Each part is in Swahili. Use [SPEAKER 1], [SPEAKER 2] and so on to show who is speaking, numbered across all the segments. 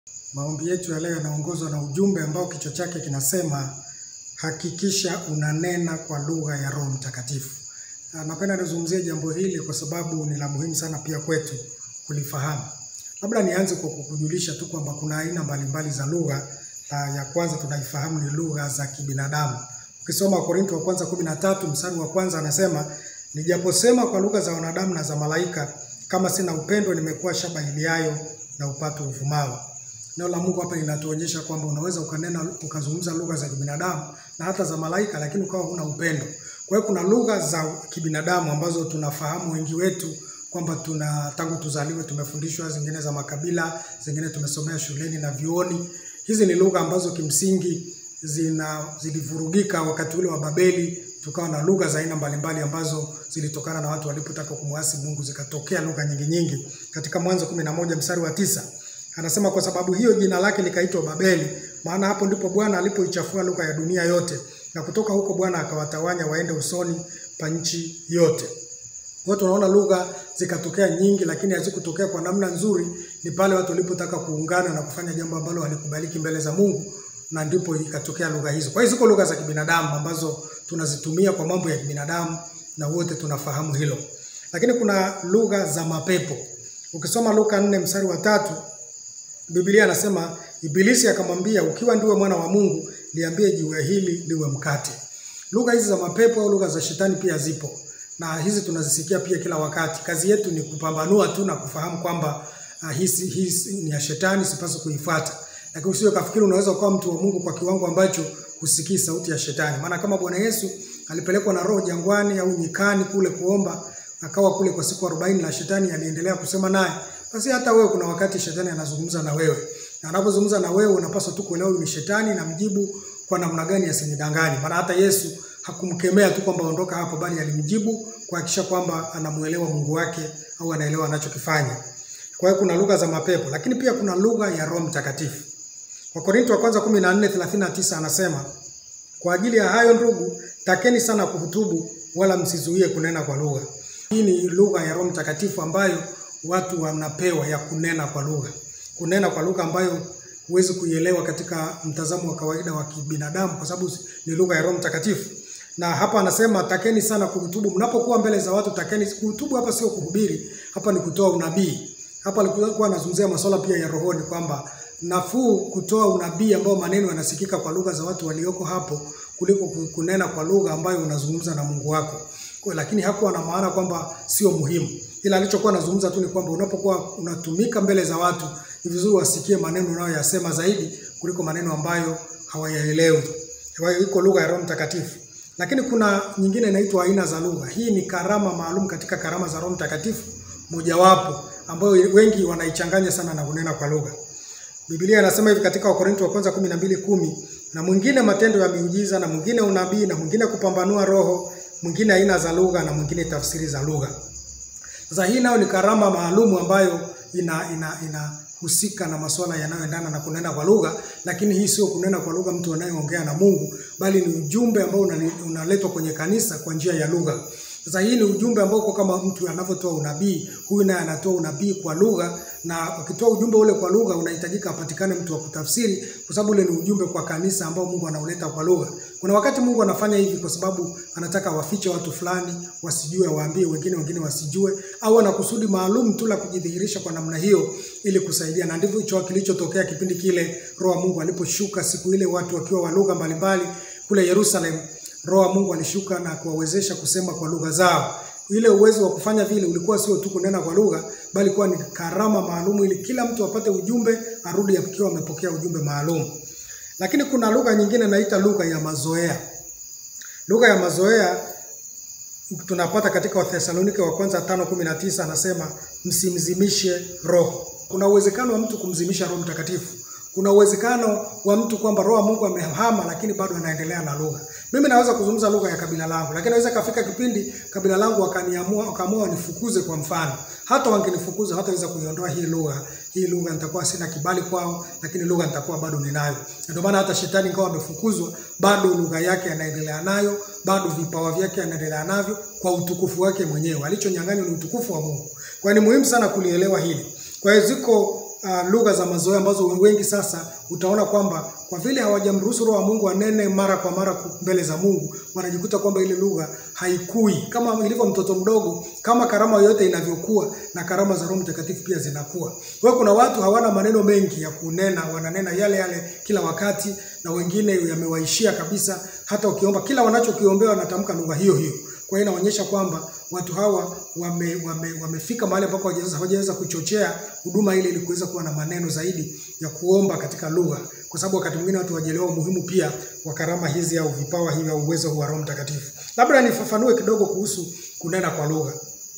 [SPEAKER 1] Maombi yetu ya leo yanaongozwa na ujumbe ambao kichwa chake kinasema hakikisha unanena kwa lugha ya Roho Mtakatifu. Na Napenda nizungumzie jambo hili kwa sababu ni la muhimu sana pia kwetu kulifahamu. Labda nianze kwa kukujulisha tu kwamba kuna aina mbalimbali za lugha. Na ya kwanza tunaifahamu ni lugha za kibinadamu. Ukisoma Wakorintho wa kwanza kumi na tatu mstari wa kwanza anasema nijaposema kwa lugha za wanadamu na za malaika, kama sina upendo, nimekuwa shaba iliayo na upatu uvumao. Neno la Mungu hapa linatuonyesha kwamba unaweza ukanena ukazungumza lugha za kibinadamu na hata za malaika, lakini ukawa huna upendo. Kwa hiyo kuna lugha za kibinadamu ambazo tunafahamu wengi wetu kwamba tuna tangu tuzaliwe tumefundishwa, zingine za makabila, zingine tumesomea shuleni na vyuoni. Hizi ni lugha ambazo kimsingi zina zilivurugika wakati ule wa Babeli, tukawa na lugha za aina mbalimbali ambazo zilitokana na watu walipotaka kumwasi Mungu, zikatokea lugha nyingi nyingi. Katika Mwanzo kumi na moja mstari wa tisa anasema kwa sababu hiyo jina lake likaitwa Babeli, maana hapo ndipo Bwana alipoichafua lugha ya dunia yote, na kutoka huko Bwana akawatawanya waende usoni pa nchi yote. Kwa hiyo tunaona lugha zikatokea nyingi, lakini hazikutokea kwa namna nzuri. Ni pale watu walipotaka kuungana na kufanya jambo ambalo halikubaliki mbele za Mungu, na ndipo ikatokea lugha hizo. Kwa hiyo ziko lugha za kibinadamu ambazo tunazitumia kwa mambo ya kibinadamu, na wote tunafahamu hilo. Lakini kuna lugha za mapepo. Ukisoma Luka 4 mstari wa tatu Biblia anasema Ibilisi akamwambia, ukiwa ndiwe mwana wa Mungu, liambie jiwe hili liwe mkate. Lugha hizi za mapepo au lugha za shetani pia zipo, na hizi tunazisikia pia kila wakati. Kazi yetu ni kupambanua tu na kufahamu kwamba uh, hisi, hisi ni ya shetani, sipaswi kuifuata. Lakini usije kafikiri unaweza kuwa mtu wa Mungu kwa kiwango ambacho husikii sauti ya shetani. Maana kama Bwana Yesu alipelekwa na Roho jangwani au nyikani kule kuomba, akawa kule kwa siku 40 na shetani aliendelea kusema naye, basi hata wewe kuna wakati shetani anazungumza na wewe, na anapozungumza na wewe unapaswa tu kuelewa ni shetani na mjibu kwa namna gani asinidanganye. Maana hata Yesu hakumkemea tu kwamba ondoka hapo, bali alimjibu kuhakikisha kwamba anamuelewa Mungu wake au anaelewa anachokifanya. Kwa hiyo kuna lugha za mapepo, lakini pia kuna lugha ya Roho Mtakatifu. Wakorintho wa kwanza 14:39 anasema kwa ajili ya hayo ndugu, takeni sana kuhutubu, wala msizuie kunena kwa lugha. Hii ni lugha ya Roho Mtakatifu ambayo watu wanapewa ya kunena kwa lugha, kunena kwa lugha ambayo huwezi kuielewa katika mtazamo wa kawaida wa kibinadamu, kwa sababu ni lugha ya Roho Mtakatifu. Na hapa anasema takeni sana kuhutubu. Mnapokuwa mbele za watu, takeni kuhutubu. Hapa sio kuhubiri, hapa ni kutoa unabii. Hapa alikuwa anazungumzia masuala pia ya rohoni, kwamba nafuu kutoa unabii ambao maneno yanasikika kwa lugha za watu walioko hapo kuliko kunena kwa lugha ambayo unazungumza na Mungu wako. Kwa, lakini hakuwa na maana kwamba sio muhimu, ila alichokuwa anazungumza tu ni kwamba unapokuwa unatumika mbele za watu ni vizuri wasikie maneno unayoyasema zaidi kuliko maneno ambayo hawayaelewi. Kwa hiyo iko lugha ya Roho Mtakatifu, lakini kuna nyingine inaitwa aina za lugha. Hii ni karama maalum katika karama za Roho Mtakatifu, mojawapo ambayo wengi wanaichanganya sana na kunena kwa lugha. Biblia inasema hivi katika Wakorintho wa kwanza 12:10, na mwingine matendo ya miujiza, na mwingine unabii, na mwingine kupambanua roho, mwingine aina za lugha, na mwingine tafsiri za lugha. Sasa hii nayo ni karama maalumu ambayo ina ina inahusika na masuala yanayoendana na kunena kwa lugha, lakini hii sio kunena kwa lugha mtu anayeongea na Mungu, bali ni ujumbe ambao unaletwa kwenye kanisa kwa njia ya lugha. Sasa hii ni ujumbe ambao uko kama mtu anavyotoa unabii, huyu naye anatoa unabii kwa lugha, na ukitoa ujumbe ule kwa lugha unahitajika apatikane mtu wa kutafsiri, kwa sababu ule ni ujumbe kwa kanisa ambao Mungu anauleta kwa lugha. Kuna wakati Mungu anafanya hivi kwa sababu anataka wafiche watu fulani wasijue, waambie wengine, wengine wasijue, au ana kusudi maalum tu la kujidhihirisha kwa namna hiyo ili kusaidia. Na ndivyo hicho kilichotokea kipindi kile Roho wa Mungu aliposhuka siku ile, watu wakiwa wa lugha mbalimbali kule Yerusalemu. Roho wa Mungu alishuka na kuwawezesha kusema kwa lugha zao. Ile uwezo wa kufanya vile ulikuwa sio tu kunena kwa lugha, bali kuwa ni karama maalum, ili kila mtu apate ujumbe, arudi akiwa amepokea ujumbe maalum. Lakini kuna lugha nyingine naita lugha ya mazoea. Lugha ya mazoea tunapata katika Wathesalonike wa kwanza 5:19 anasema msimzimishe roho. Kuna uwezekano wa mtu kumzimisha Roho Mtakatifu. Kuna uwezekano wa mtu kwamba roho wa Mungu amehama, lakini bado anaendelea na lugha. Mimi naweza kuzungumza lugha ya kabila langu, lakini naweza kafika kipindi kabila langu wakaniamua wakaamua wanifukuze kwa mfano. Hata wangenifukuza hataweza kuiondoa hii lugha. Hii lugha nitakuwa sina kibali kwao, lakini lugha nitakuwa bado ninayo. Ndio maana hata shetani ingawa amefukuzwa, bado lugha yake anaendelea nayo, bado vipawa vyake anaendelea navyo kwa utukufu wake mwenyewe. Alichonyang'anywa ni utukufu wa Mungu. Kwa ni muhimu sana kulielewa hili. Kwa hiyo ziko uh, lugha za mazoea ambazo wengi sasa utaona kwamba kwa vile hawajamruhusu Roho wa Mungu anene mara kwa mara mbele za Mungu, wanajikuta kwamba ile lugha haikui kama ilivyo mtoto mdogo, kama karama yoyote inavyokuwa na karama za Roho Mtakatifu pia zinakuwa. Kwa hiyo kuna watu hawana maneno mengi ya kunena, wananena yale yale kila wakati, na wengine yamewaishia kabisa. Hata ukiomba kila wanachokiombea wanatamka lugha hiyo hiyo. Kwa hiyo inaonyesha kwamba watu hawa wame, wame, wamefika mahali ambapo hawajaweza kuchochea huduma ile ili kuweza kuwa na maneno zaidi ya kuomba katika lugha, kwa sababu wakati mwingine watu wajielewa umuhimu pia wa karama hizi au vipawa hivi au uwezo wa Roho Mtakatifu. Labda nifafanue kidogo kuhusu kunena kwa lugha.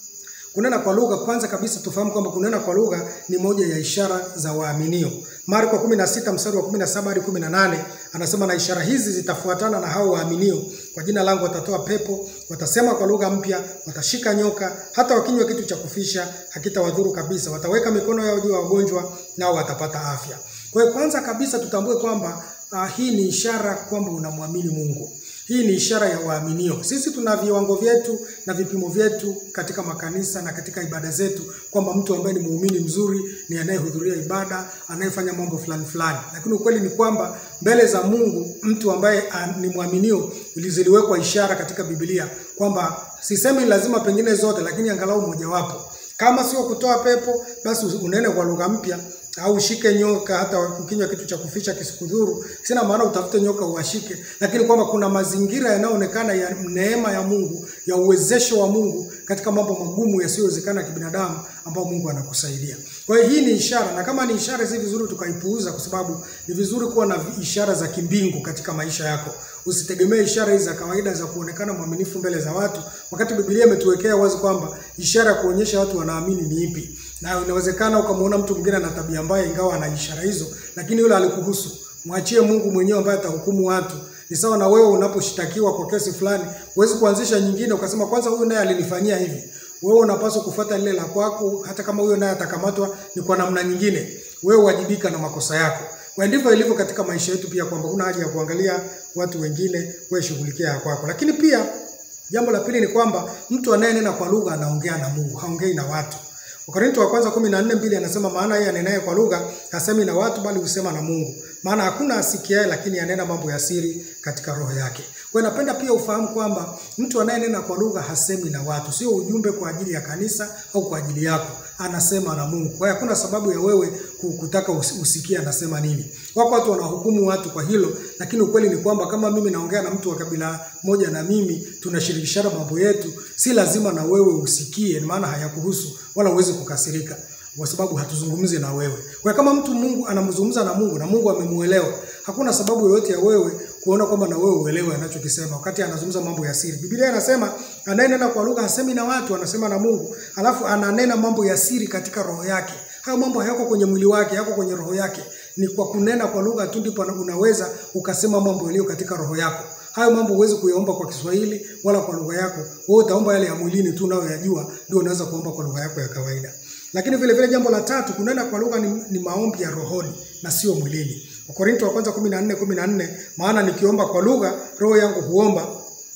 [SPEAKER 1] Kunena kwa lugha, kwanza kabisa tufahamu kwamba kunena kwa lugha ni moja ya ishara za waaminio. Marko 16 mstari wa 17 hadi 18 anasema, na ishara hizi zitafuatana na hao waaminio, kwa jina langu watatoa pepo, watasema kwa lugha mpya, watashika nyoka, hata wakinywa kitu cha kufisha hakitawadhuru kabisa, wataweka mikono yao juu ya wagonjwa, nao watapata afya. Kwa hiyo kwanza kabisa tutambue kwamba uh, hii ni ishara kwamba unamwamini Mungu. Hii ni ishara ya waaminio. Sisi tuna viwango vyetu na vipimo vyetu katika makanisa na katika ibada zetu, kwamba mtu ambaye ni muumini mzuri ni anayehudhuria ibada, anayefanya mambo fulani fulani. Lakini ukweli ni kwamba mbele za Mungu mtu ambaye ni mwaminio ziliwekwa ishara katika Biblia kwamba sisemi lazima pengine zote, lakini angalau mojawapo. Kama sio kutoa pepo, basi unene kwa lugha mpya au ushike nyoka, hata ukinywa kitu cha kufisha kisikudhuru. Sina maana utafute nyoka uwashike, lakini kwamba kuna mazingira yanayoonekana ya neema ya Mungu, ya uwezesho wa Mungu katika mambo magumu yasiyowezekana kibinadamu, ambao Mungu anakusaidia. Kwa hiyo hii ni ishara, na kama ni ishara, si vizuri tukaipuuza, kwa sababu ni vizuri kuwa na ishara za kimbingu katika maisha yako. Usitegemee ishara hizi za kawaida za kuonekana mwaminifu mbele za watu, wakati Biblia imetuwekea wazi kwamba ishara ya kuonyesha watu wanaamini ni ipi na inawezekana ukamwona mtu mwingine ana tabia mbaya, ingawa ana ishara hizo, lakini yule alikuhusu. Mwachie Mungu mwenyewe ambaye atahukumu watu. Ni sawa na wewe unaposhtakiwa kwa kesi fulani, huwezi kuanzisha nyingine ukasema kwanza huyu naye alinifanyia hivi. Wewe unapaswa kufuata lile la kwako, hata kama huyo naye atakamatwa ni kwa namna nyingine. Wewe wajibika na makosa yako. Kwa ndivyo ilivyo katika maisha yetu pia, kwamba kuna haja ya kuangalia watu wengine, wewe shughulikia ya kwako. Lakini pia jambo la pili ni kwamba mtu anayenena kwa lugha anaongea na Mungu, haongei na watu. Wakorintho wa kwanza 14:2 anasema maana yeye anenaye kwa lugha hasemi na watu bali husema na Mungu. Maana hakuna asikiaye lakini anena mambo ya siri katika roho yake. Kwa hiyo napenda pia ufahamu kwamba mtu anayenena kwa lugha hasemi na watu, sio ujumbe kwa ajili ya kanisa au kwa ajili yako, anasema na Mungu. Kwa hiyo hakuna sababu ya wewe kutaka usikie anasema nini. Wako watu wanahukumu watu kwa hilo, lakini ukweli ni kwamba kama mimi naongea na mtu wa kabila moja na mimi tunashirikishana mambo yetu, si lazima na wewe usikie, maana hayakuhusu wala uweze kukasirika kwa sababu hatuzungumzi na wewe. Kwa kama mtu Mungu anamzungumza na Mungu na Mungu amemuelewa, hakuna sababu yoyote ya wewe kuona kwamba na wewe uelewe anachokisema wakati anazungumza mambo ya siri. Biblia inasema anayenena kwa lugha hasemi na watu, anasema na Mungu, alafu ananena mambo ya siri katika roho yake. Hayo mambo hayako kwenye mwili wake, yako kwenye roho yake. Ni kwa kunena kwa lugha tu ndipo unaweza ukasema mambo yaliyo katika roho yako. Hayo mambo huwezi kuyaomba kwa Kiswahili wala kwa lugha yako. Wewe utaomba yale ya mwilini tu unayoyajua, ndio unaweza kuomba kwa lugha yako ya kawaida. Lakini vile vile jambo la tatu, kunena kwa lugha ni, ni maombi ya rohoni na sio mwilini. Wakorintho wa kwanza 14:14 maana nikiomba kwa lugha roho yangu huomba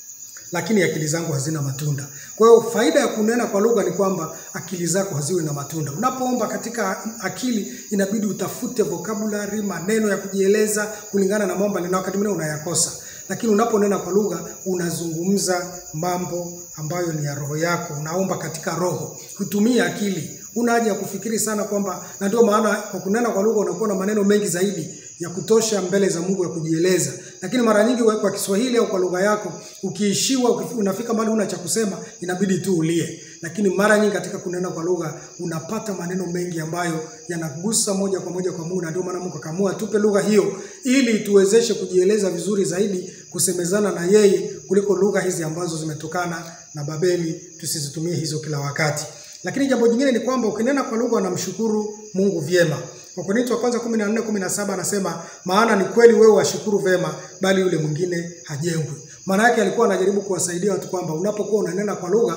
[SPEAKER 1] lakini akili zangu hazina matunda. Kwa hiyo faida ya kunena kwa lugha ni kwamba akili zako haziwe na matunda. Unapoomba katika akili, inabidi utafute vocabulary, maneno ya kujieleza kulingana na mambo, na wakati mwingine unayakosa. Lakini unaponena kwa lugha unazungumza mambo ambayo ni ya roho yako, unaomba katika roho, kutumia akili. Una haja ya kufikiri sana kwamba, na ndio maana kwa kunena kwa lugha unakuwa na maneno mengi zaidi ya kutosha mbele za Mungu ya kujieleza. Lakini mara nyingi kwa Kiswahili au kwa lugha yako ukiishiwa, unafika mahali una cha kusema, inabidi tu ulie. Lakini mara nyingi katika kunena kwa lugha unapata maneno mengi ambayo yanagusa moja kwa moja kwa Mungu, na ndio maana Mungu akaamua tupe lugha hiyo ili tuwezeshe kujieleza vizuri zaidi, kusemezana na yeye kuliko lugha hizi ambazo zimetokana na Babeli, tusizitumie hizo kila wakati. Lakini jambo jingine ni kwamba ukinena kwa lugha unamshukuru Mungu vyema. Wakorintho wa kwanza 14:17 anasema maana ni kweli wewe washukuru vema, bali yule mwingine hajengwi. Maana yake alikuwa anajaribu kuwasaidia watu kwamba unapokuwa unanena kwa lugha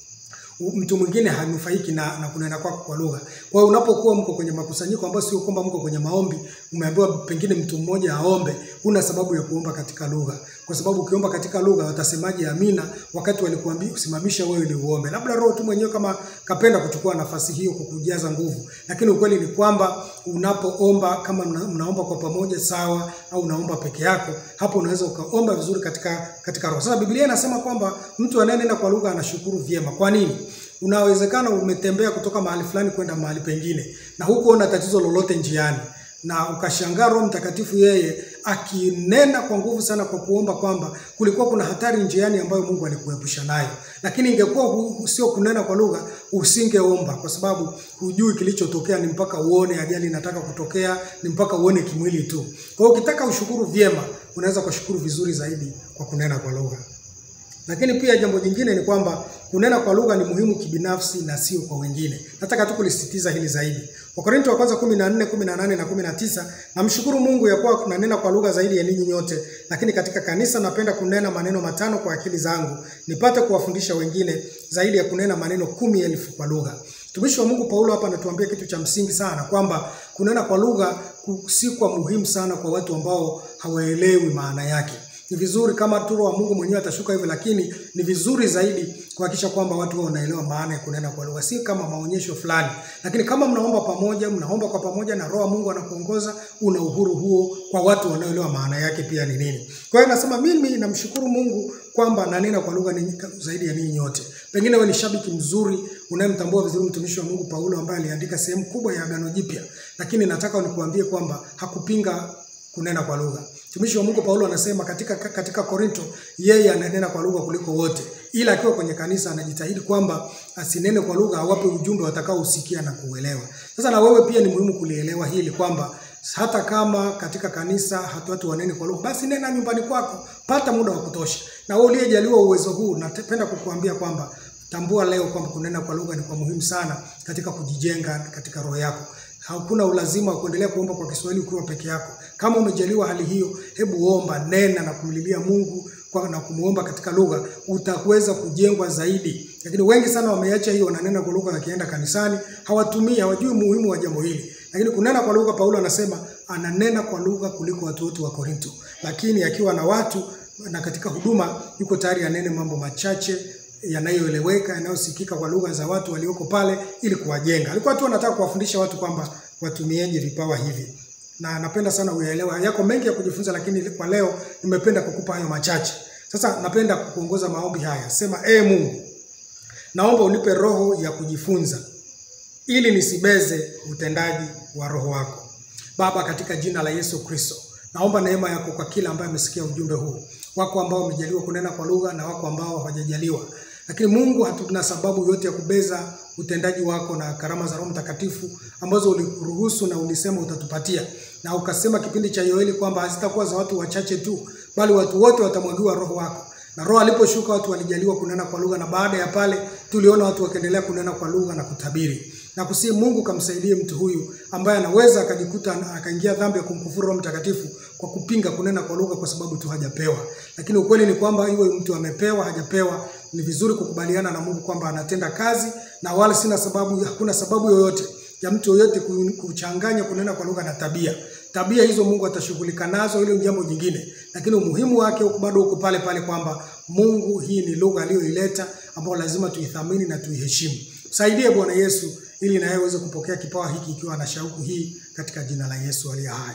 [SPEAKER 1] mtu mwingine hanufaiki na, na kunena kwako kwa lugha. Kwa hiyo unapokuwa mko kwenye makusanyiko ambayo sio kwamba mko kwenye maombi, umeambiwa pengine mtu mmoja aombe, huna sababu ya kuomba katika lugha, kwa sababu ukiomba katika lugha watasemaje amina wakati walikuambia usimamisha wewe ili uombe? Labda Roho tu mwenyewe kama kapenda kuchukua nafasi hiyo kukujaza nguvu, lakini ukweli ni kwamba unapoomba kama mna, mnaomba kwa pamoja sawa, au unaomba peke yako, hapo unaweza ukaomba vizuri katika katika roho. Sasa Biblia inasema kwamba mtu anayenena kwa lugha anashukuru vyema. Kwa nini? Unawezekana umetembea kutoka mahali fulani kwenda mahali pengine na huko una tatizo lolote njiani na ukashangaa Roho Mtakatifu yeye akinena kwa nguvu sana kwa kuomba kwamba kulikuwa kuna hatari njiani ambayo Mungu alikuepusha nayo, lakini ingekuwa hu- sio kunena kwa lugha, usingeomba kwa sababu hujui kilichotokea, ni mpaka uone ajali inataka kutokea, ni mpaka uone kimwili tu. Kwa hiyo ukitaka ushukuru vyema, unaweza kushukuru vizuri zaidi kwa kunena kwa lugha. Lakini pia jambo jingine ni kwamba kunena kwa lugha ni muhimu kibinafsi na sio kwa wengine. Nataka tu kulisisitiza hili zaidi. Wakorintho wa kwanza 14, 18 na 19, namshukuru Mungu ya kuwa nanena kwa lugha zaidi ya ninyi nyote, lakini katika kanisa napenda kunena maneno matano kwa akili zangu, nipate kuwafundisha wengine zaidi ya kunena maneno kumi elfu kwa lugha. Mtumishi wa Mungu Paulo hapa anatuambia kitu cha msingi sana kwamba kunena kwa lugha ku- si kwa muhimu sana kwa watu ambao hawaelewi maana yake ni vizuri kama tu Roho wa Mungu mwenyewe atashuka hivyo, lakini ni vizuri zaidi kuhakikisha kwamba watu wao wanaelewa maana ya kunena kwa lugha, si kama maonyesho fulani. Lakini kama mnaomba pamoja, mnaomba kwa pamoja na Roho wa Mungu anakuongoza, una uhuru huo kwa watu wanaoelewa maana yake pia ni nini. Kwa hiyo nasema mimi namshukuru Mungu kwamba nanena kwa lugha ni zaidi ya ninyi nyote. Pengine wewe ni shabiki mzuri unayemtambua vizuri mtumishi wa Mungu Paulo ambaye aliandika sehemu kubwa ya Agano Jipya, lakini nataka nikuambie kwamba hakupinga kunena kwa lugha. Mtumishi wa Mungu Paulo anasema katika katika Korinto yeye ananena kwa lugha kuliko wote, ila akiwa kwenye kanisa anajitahidi kwamba asinene kwa lugha, awape ujumbe watakaousikia na kuuelewa. Sasa na wewe pia ni muhimu kulielewa hili kwamba hata kama katika kanisa hatu watu wanene kwa lugha, basi nena nyumbani kwako, pata muda wa kutosha. Na wewe uliyejaliwa uwezo huu, napenda kukuambia kwamba tambua leo kwamba kunena kwa lugha ni kwa muhimu sana katika kujijenga katika roho yako. Hakuna ulazima wa kuendelea kuomba kwa Kiswahili ukiwa peke yako. Kama umejaliwa hali hiyo, hebu omba, nena na kumlilia Mungu kwa na kumuomba katika lugha, utaweza kujengwa zaidi. Lakini wengi sana wameacha hiyo, wananena kwa lugha wakienda kanisani, hawatumii, hawajui umuhimu wa jambo hili. Lakini kunena kwa lugha, Paulo anasema ananena kwa lugha kuliko watu wote wa Korinto, lakini akiwa na watu na katika huduma yuko tayari anene mambo machache yanayoeleweka yanayosikika kwa lugha za watu walioko pale ili kuwajenga. Alikuwa tu anataka kuwafundisha watu kwamba watumieje vipawa hivi, na napenda sana uyaelewa. Yako mengi ya kujifunza, lakini kwa leo nimependa kukupa hayo machache. Sasa napenda kukuongoza maombi haya. Sema, ee Mungu, naomba unipe roho ya kujifunza ili nisibeze utendaji wa roho wako. Baba, katika jina la Yesu Kristo, naomba neema yako kwa kila ambaye amesikia ujumbe huu. Wako ambao wamejaliwa kunena kwa lugha na wako ambao hawajajaliwa, lakini Mungu, hatuna sababu yote ya kubeza utendaji wako na karama za Roho Mtakatifu ambazo uliruhusu na ulisema utatupatia, na ukasema kipindi cha Yoeli kwamba hazitakuwa za watu wachache tu, bali watu wote watamwagiwa Roho wako na Roho aliposhuka watu walijaliwa kunena kwa lugha, na baada ya pale tuliona watu wakiendelea kunena kwa lugha na kutabiri. Na kusihi Mungu kamsaidie mtu huyu ambaye anaweza akajikuta akaingia dhambi ya kumkufuru Roho Mtakatifu kwa kupinga kunena kwa lugha kwa sababu tu hajapewa. Lakini ukweli ni kwamba iwe mtu amepewa hajapewa, ni vizuri kukubaliana na Mungu kwamba anatenda kazi, na wala sina sababu, hakuna sababu yoyote ya mtu yoyote kuchanganya kunena kwa lugha na tabia. Tabia hizo Mungu atashughulika nazo, hilo ni jambo jingine, lakini umuhimu wake bado uko pale pale kwamba Mungu, hii ni lugha aliyoileta ambayo lazima tuithamini na tuiheshimu. Msaidie Bwana Yesu ili naye aweze kupokea kipawa hiki ikiwa na shauku hii, katika jina la Yesu aliye hai.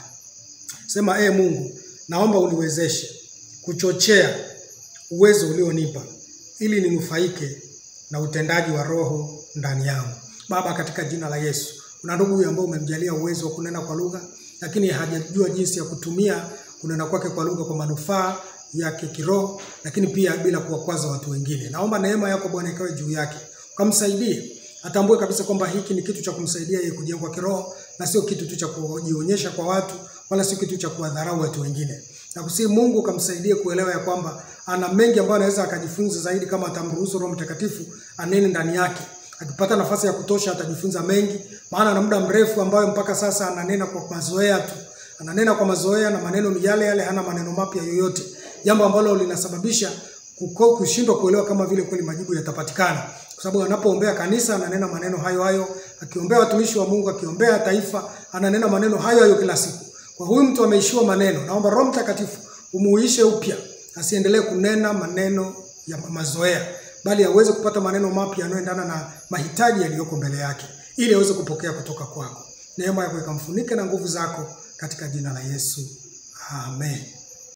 [SPEAKER 1] Sema, ee Mungu, naomba uniwezeshe kuchochea uwezo ulionipa ili ninufaike na utendaji wa Roho ndani yangu. Baba, katika jina la Yesu, kuna ndugu huyu ambao umemjalia uwezo wa kunena kwa lugha, lakini hajajua jinsi ya kutumia kunena kwake kwa lugha kwa manufaa yake kiroho, lakini pia bila kuwakwaza watu wengine. Naomba neema yako Bwana ikawe juu yake, ukamsaidie atambue kabisa kwamba hiki ni kitu cha kumsaidia yeye kujengwa kiroho na sio kitu tu cha kujionyesha kwa watu, wala sio kitu cha kuwadharau watu wengine. Na kusihi Mungu ukamsaidie kuelewa ya kwamba ana mengi ambayo anaweza akajifunza zaidi kama atamruhusu Roho Mtakatifu anene ndani yake. Akipata nafasi ya kutosha atajifunza mengi, maana na muda mrefu ambayo mpaka sasa ananena kwa mazoea tu, ananena kwa mazoea na maneno ni yale yale, hana maneno mapya yoyote, jambo ambalo linasababisha kushindwa kuelewa kama vile kweli majibu yatapatikana, kwa sababu anapoombea kanisa ananena maneno hayo hayo, akiombea watumishi wa Mungu, akiombea taifa ananena maneno hayo hayo kila siku. Kwa huyu mtu ameishiwa maneno, naomba Roho Mtakatifu umuishe upya, asiendelee kunena maneno ya mazoea, bali aweze kupata maneno mapya yanayoendana na mahitaji yaliyoko mbele yake, ili aweze kupokea kutoka kwako. Neema yako ikamfunike na nguvu zako, katika jina la Yesu, amen.